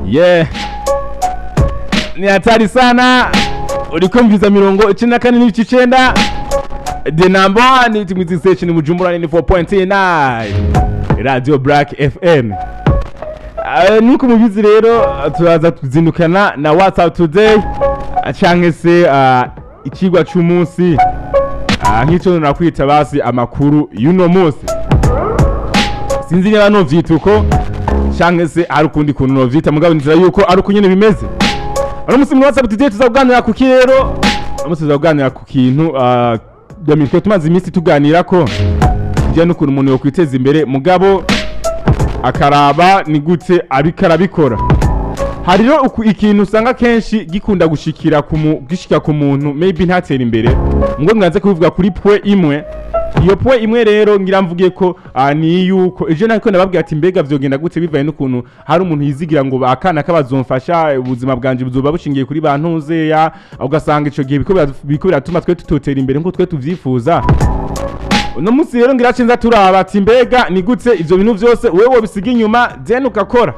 yeah ni hatari sana uriko mviza mirongo icenda na kane n'ibice icenda the number one timizi station mujumbura ni 4.9 radio black fm Eh, nuko mubizi rero turaza kuzindukana na whatsapp today eh, canke se ah, icigwa c'umunsi Ah, nk'ico nakwita basi amakuru y'uno munsi sinzi niba novyita uko canke se hari ukundi kuntu novyita mugabo nzira yuko ari uko nyene bimeze uno munsi muri whatsapp today tuzakuganira kuki rero uno munsi tuzakuganira ku kintu ah, Dami, twe tumaze iminsi tuganira ko kijyanye n'ukuntu umuntu yokwiteza imbere mugabo akaraba ni gute ariko arabikora hari rero uku- ikintu usanga kenshi gikunda gushikira ku mu- gishika ku muntu maybe ntatera imbere ngo mwaze kubivuga kuri pwe imwe iyo pwe imwe rero ngira mvuge ko ah, ni yuko ejo nariko nababwira ati mbega vyogenda gute bivaye n'ukuntu hari umuntu yizigira ngo akana kabazomfasha ubuzima bwanje buzoba bushingiye kuri bantuzeya ugasanga ico gihe biriko bira- biriko biratuma twe tutotera imbere nkuko twe tuvyifuza uno munsi rero ngira cenza turaba ati mbega ni gute ivyo bintu vyose wewe wobisiga inyuma then ugakora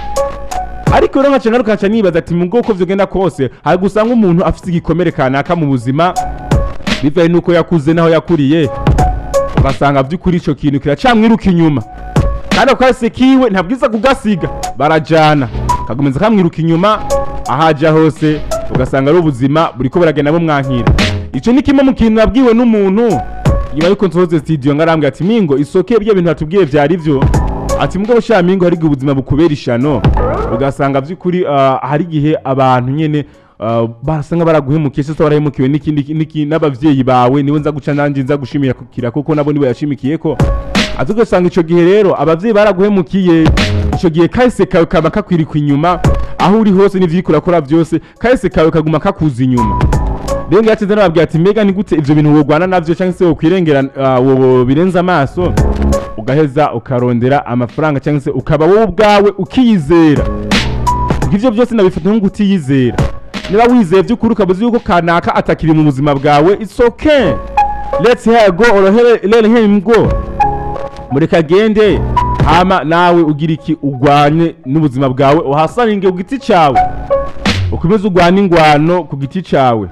ariko rero nkaca ngaruka nkaca nibaza ati mu bwoko vyogenda kose hari gusanga umuntu afise igikomere kanaka mu buzima bivaye nuko yakuze naho yakuriye ugasanga vy'ukuri ico kintu kiracamwiruka inyuma kandi ako kahise kiwe ntabwiza kugasiga barajana kagomeza kamwiruka inyuma ahaja hose ugasanga ari ubuzima buriko buragenda bumwankira ico ni kimwe mu kintu nabwiwe n'umuntu nyuma yuko nsohoze studio ngarambwira ati mingo isoke bya bintu watubwiye vyari vyo ati mugabo sha mingo hari igihe ubuzima bukubera ishano ugasanga vy'ukuri ah, hari igihe abantu nyene ah, basanga baraguhemukiye se barahemukiwe n'ikindi n'iki- n'abavyeyi bawe niwe nza guca nanje nza gushimira kuko nabo nibo yashimikiyeko ati ugasanga ico gihe rero abavyeyi baraguhemukiye ico gihe kahise kawe kaba kakwirikwa inyuma aho uri hose n'ivyo uriko urakora vyose kahise kawe kaguma kakuza inyuma rero ngira nababwira ati mbega ni gute ivyo bintu wogwana navyo canke se wokwirengera uh, wobirenza amaso ugaheza ukarondera amafaranga canke se ukaba wowe ubwawe ukiyizera Ubwo ivyo byose nabifata nko kutiyizera niba wizeye vy'ukuri ukaba uzi yuko kanaka atakiri mu buzima bwawe it's okay let's here go or here- let him go mureka agende hama nawe ugira iki ugwanye n'ubuzima bwawe uhasaninge ku giti cawe ukomeze ugwane ingwano ku giti cawe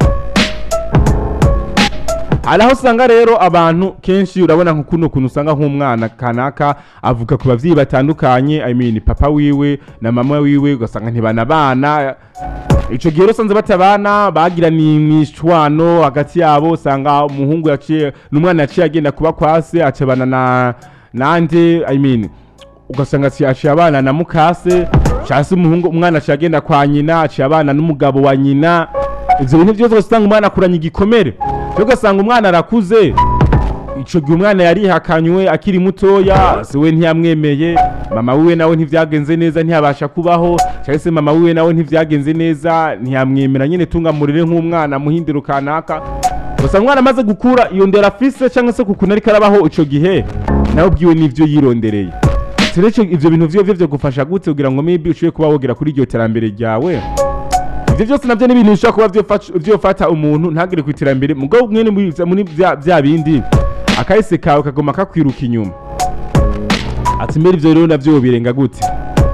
hari aho usanga rero abantu kenshi urabona nko kuno kuntu usanga nk'umwana kanaka avuga ku bavyeyi batandukanye I mean papa wiwe na mama wiwe ugasanga ntibanabana ico gihe rero usanze batabana bagira ni imishwano hagati yabo usanga umuhungu yaciye n'umwana yaciye agenda kuba kwase acabana na nande I mean ugasanga aciye aciye abana na mukase casi umuhungu umwana aciye agenda kwa nyina aciye abana n'umugabo wa nyina ivyo bintu vyose usanga umwana akuranye igikomere rero ugasanga umwana arakuze ico gihe umwana yarihakanywe akiri mutoya se we ntiyamwemeye mama wiwe nawe ntivyagenze neza ntiyabasha kubaho cyangwa se mama wiwe nawe ntivyagenze neza ntiyamwemera nyene tungamurire nk'umwana muhindiro kanaka gusa umwana amaze gukura iyo ndera afise cyangwa se kukuntu ariko arabaho ico gihe nawe ubwiwe n'ivyo yirondereye rero ico- ivyo bintu vyovyo vyo gufasha gute kugira ngo maybe ushobore kuba wogera kuri iryo terambere ryawe ivyo byose navyo ni ibintu bishobora kuba vyofa- vyofata umuntu ntagere ku iterambere mugabo mwene muri vya- muri vya vya bindi akahise kawe kagoma kakwiruka inyuma ati mbere ivyo rero navyo birenga gute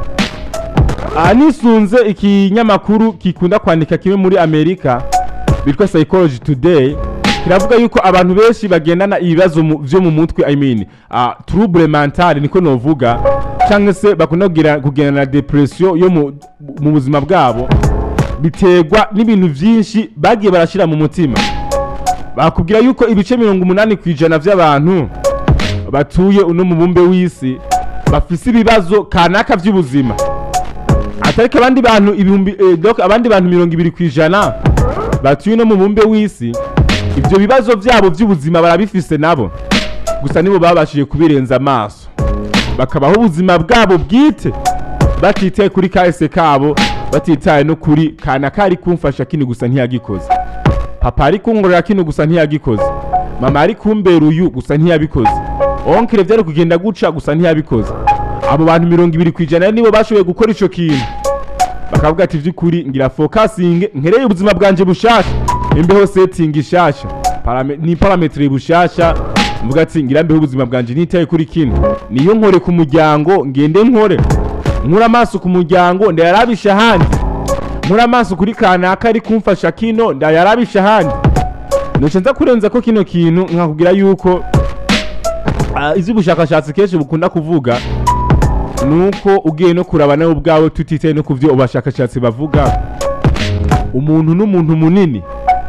aha nisunze ikinyamakuru gikunda kwandika kimwe muri amerika bitwa psychology today kiravuga yuko abantu benshi bagendana ibibazo mu- vyo mu mutwe i mean uh, trouble mentale niko novuga cyangwa se bakunda kugira- kugendana na depression yo mu, mu buzima bwabo biterwa n'ibintu vyinshi bagiye barashira mu mutima bakubwira yuko ibice mirongo umunani ku ijana vy'abantu batuye uno mubumbe w'isi bafise ibibazo kanaka vy'ubuzima atariko abandi bantu ibihumbi eh, donc abandi bantu mirongo ibiri ku ijana batuye no mu mubumbe w'isi ivyo bibazo vyabo vy'ubuzima barabifise nabo gusa nibo babashije kubirenza amaso bakabaho ubuzima bwabo bwite batitaye kuri kahise kabo batitaye no kuri kana kari kumfasha kino gusa ntiyagikoze papa ari kungorera kino gusa ntiyagikoze mama ari kumbera uyu gusa ntiyabikoze onkire vyari kugenda guca gusa ntiyabikoze abo bantu mirongo ibiri ku ijana nibo bashoboye gukora ico kintu bakavuga ati vy'ukuri ngira fokasinge nkereye ubuzima bwanje bushasha imbeho setting ishasha Parame- ni parametre bushasha mvuga ati ngira mbeho ubuzima bwanje nitaye kuri kino niyo nkore ku muryango ngende nkore nkura amaso ku muryango ndayarabisha ahandi nkura amaso kuri kanaka ari kumfasha kino ndayarabisha ahandi nuce nza kurenza ko kino kintu nkakubwira yuko ah, ivy'ubushakashatsi kenshi bukunda kuvuga nuko ugiye no kuraba nawe ubwawe tutitaye no ku vyo abashakashatsi bavuga umuntu n'umuntu munini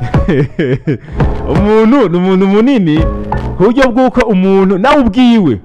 umuntu ni umuntu munini ku buryo bw'uko umuntu nawe ubwiwe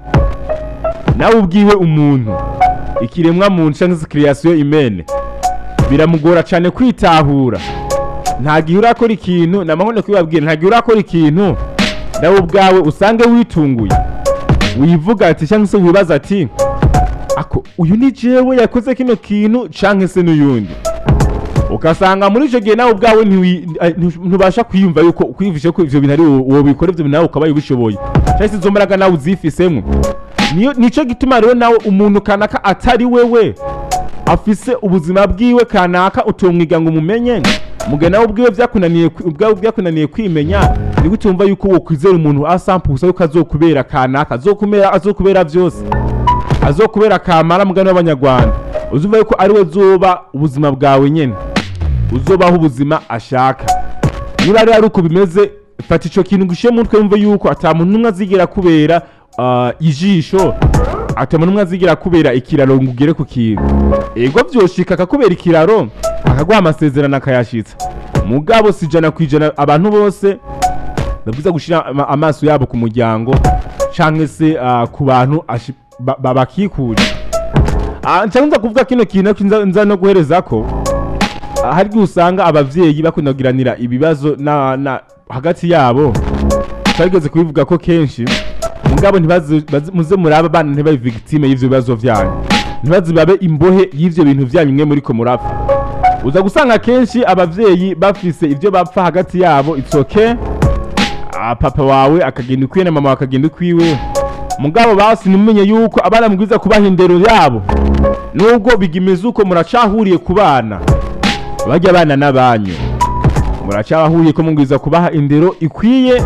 nawe ubwiwe umuntu ikiremwa muntu cyangwa se kiriyasiyo imene biramugora cyane kwitahura nta gihe urakora ikintu namahone kubibabwira nta gihe urakora ikintu nawe ubwawe usange witunguye wivuga ati cyangwa se wibaza ati ako uyu ni jewe yakoze kino kintu canke se n'uyundi ugasanga muri icyo gihe nawe ubwawe ntiwi- eh, ntu- ntubasha kwiyumva yuko kwiyumvisha ko ivyo bintu ari wowe wowe bikora ivyo bintu nawe ukaba ubishoboye cyangwa se izo mbaraga nawe uzifisemo niyo nico gituma rero nawe umuntu kanaka atari wewe afise ubuzima bwiwe kanaka utomwiga ngo umumenye muge nawe ubwiwe byakunaniye kwi- ubwawe byakunaniye kwimenya ni gute wumva yuko wokwizera umuntu asampusa yuko azokubera kanaka azokumera azokubera byose azokubera kamara mugani w'abanyarwanda uzumva yuko ari we zoba ubuzima bwawe nyene uzobaho ubuzima ashaka niba rero ari uko bimeze fata ico kintu gushiye mu mutwe wumve yuko ata muntu n'umwe azigera kubera ah, ijisho ata muntu n'umwe azigera kubera ikiraro ngo ugere ku kintu ego vyoshika akakubera ikiraro akaguha amasezerano akayashitsa mugabo si ijana ku ijana abantu bose babwiza gushira ama- amaso yabo ku muryango canke se ah, ku bantu ashi- ba- babakikuje Ah, nca nza kuvuga kino kintu ariko nza- nza no guhereza ko ah, hari igihe usanga abavyeyi bakunda kugiranira ibibazo na, na hagati yabo twageze kubivuga ko kenshi mugabo ntibaze baze- muze muraba abana ntibabe victime y'ivyo bibazo vyanyu ntibaze babe imbohe y'ivyo bintu vyanyu mwe muriko murapfa uza gusanga kenshi abavyeyi bafise ivyo bapfa hagati yabo it's okay Ah, papa wawe akagenda ukwiwe na mama wawe akagenda ukwiwe mugabo basi nimumenye yuko abana mubwiza kubaha indero yabo nubwo bigimeze uko muracahuriye ku bana bajya abana n'abanyu muracabahuriye ko mubwiza kubaha indero ikwiye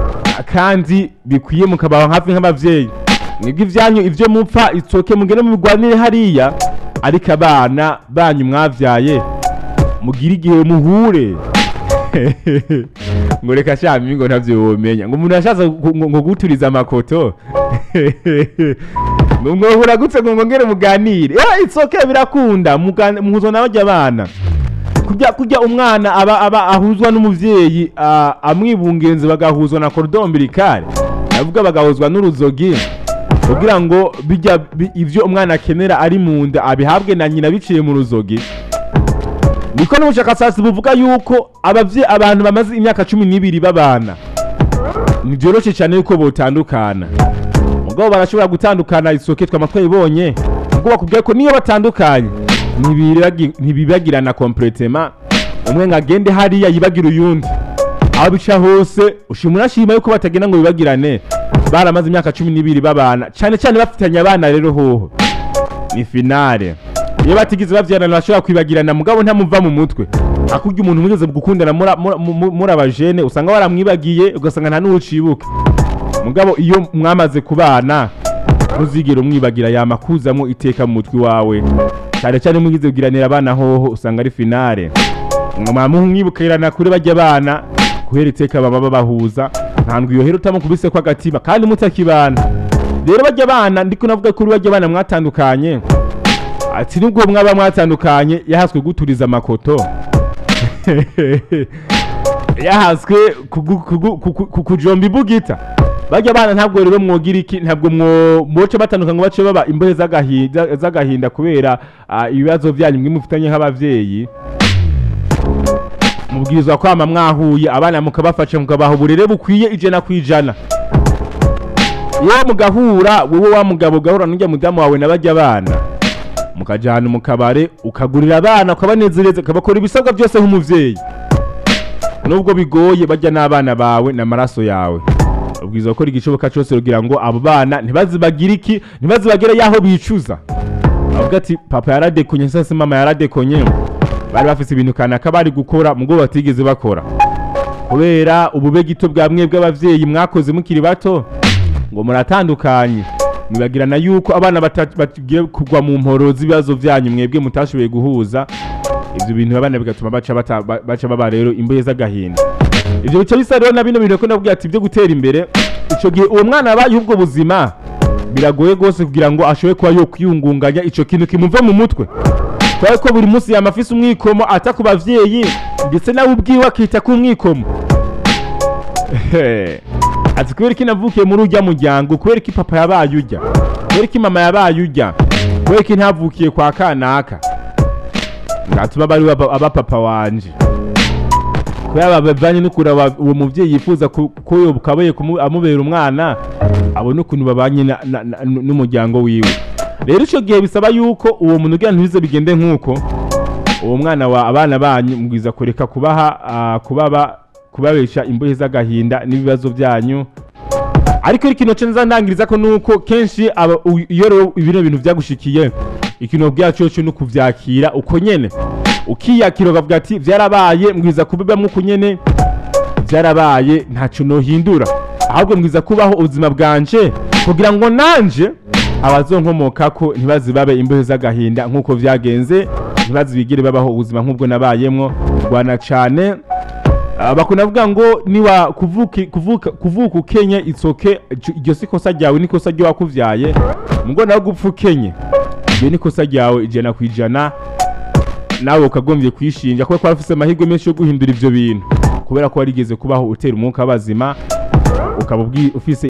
kandi bikwiye mukabaha hafi nk'abavyeyi mwebwe ivyanyu ivyo mupfa itsoke mugende mubigwanire hariya ariko abana banyu mwavyaye mugire igihe muhure ngo reka shami ngo ntavyo womenya ngo umuntu ashatse gu- ngo ngo guturiza amakoto ngo mwohura gutse ngo ngongere muganire ya it's okay birakunda mugan- muhuzwa n'abajya abana kurya kurya umwana aba aba ahuzwa n'umuvyeyi ah, amwibungenze bagahuzwa na cordon umbilical navuga bagahuzwa n'uruzogi kugira ngo bijya bi- ivyo umwana akenera ari mu nda abihabwe na nyina biciye mu ruzogi niko n'ubushakashatsi buvuga yuko abavye abantu bamaze imyaka cumi n'ibiri babana ntivyoroshe cyane yuko botandukana mugabo barashobora gutandukana isoke twama twayibonye ubwo bakubwiye ko niyo batandukanye ntibiragi- ntibibagirana kompletema umwe ngo agende hariya yibagira uyundi aho bica hose ushima unashima yuko batagenda ngo bibagirane baramaze imyaka cumi n'ibiri babana cyane cyane bafitanye abana rero hoho ni finale iyo batigeze bavyarana bashobora kwibagirana mugabo ntamuva mu mutwe akurya umuntu mugeze gukundana muri- muri- muri muri abajene usanga waramwibagiye ugasanga nta n'uwucibuka mugabo iyo mwamaze kubana ntuzigere umwibagira yama kuzamo iteka mu mutwe wawe cyane cyane mugize kugiranira abana hoho usanga ari finale mwama mwibukirana kuri bajya abana guhera iteka baba babahuza ntabwo iyo hera utamukubise ko agatima kandi mutakibana rero bajya abana ndiko navuga kuri bajya abana mwatandukanye ati nubwo mwaba mwatandukanye yahaswe guturiza amakoto yahaswe kugu- kugu- kuku- ku- kujomba ibugita bajya abana ntabwo rero mwogira iki ntabwo mwo moce batandukanye ngo bace baba imbohe z'agahinda z'agahinda kubera ah, ibibazo byanyu mwe mufitanye nk'abavyeyi mubwirizwa kwama mwahuye abana mukabafasha mukabaha uburere bukwiye ijana ku ijana iyo mugahura wowe wa mugabo ugahura n'ujya mudamu wawe na bajya abana mukajyana mu kabare ukagurira abana ukabanezereza ukabakora ibisabwa byose nk'umuvyeyi nubwo bigoye bajya n'abana bawe n'amaraso yawe ubwiza gukora igishoboka cyose kugira ngo abo bana ntibazibagire iki ntibazibagire yaho bicuza avuga ati papa yaradekonye se se mama yaradekonye bari bafise ibintu kanaka bari gukora mubwo batigeze bakora kubera ubube gito bwa mwe bw'abavyeyi mwakoze mukiri bato ngo muratandukanye mwibagirana yuko abana bata- bagiye kugwa mu mporo z'ibibazo byanyu mwebwe mutashoboye guhuza ibyo bintu abana bigatuma baca bata- ba- baca baba rero imbohe z'agahinda ibyo bica bisa rero na bino bintu ko nabwiye ati byo gutera imbere icyo gihe uwo mwana abaye ubwo buzima biragoye rwose kugira ngo ashobore kuba yo kwiyungunganya icyo kintu kimuve mu mutwe kubera ko buri munsi yama afise umwikomo ata ku bavyeyi ndetse nawe ubwiwe akita ku mwikomo ati kubera ko navukiye muri urya muryango kubera ko papa yabaye urya kubera ko mama yabaye urya kubera ko ntavukiye kwa kanaka ngatuma bari aba aba papa wanje kubera bavanye n'ukuntu aba- uwo muvyeyi yifuza ku- ko yokabaye amubera umwana abona ukuntu babanye na- na- na- n'umuryango wiwe rero ico gihe bisaba yuko uwo muntu ugira ntibize bigende nk'uko uwo mwana wa abana banyu mubwiza kureka kubaha ah, kubaba kubabesha imbohe z'agahinda n'ibibazo byanyu ariko ikintu cyo nzandangiriza ko nuko kenshi aba- u- iyo rero bino bintu byagushikiye ikintu byacu cyo no kuvyakira uko nyene ukiyakira ukavuga ati vyarabaye mbwiza kubibamwo uko nyene byarabaye ntacyo nohindura ahubwo mbwiza kubaho ubuzima bwanje kugira ngo nanje abazonkomokako ntibazibabe imbohe z'agahinda nk'uko vyagenze ntibazibigire babaho ubuzima nk'ubwo nabayemwo rwana cane Ah, bakunda kuvuga ngo niwa kuvuka kuvuka kuvuka ukenye itsoke iryo si kosa ryawe ni kosa ryo wakuvyaye mugo nawe gupfa ukenye iryo ni kosa ryawe ijana ku ijana nawe ukagombye kwishinja kubera ko wari ufise amahirwe menshi yo guhindura ivyo bintu kubera ko warigeze kubaho utera umwuka w'abazima ukaba ubwi- ufise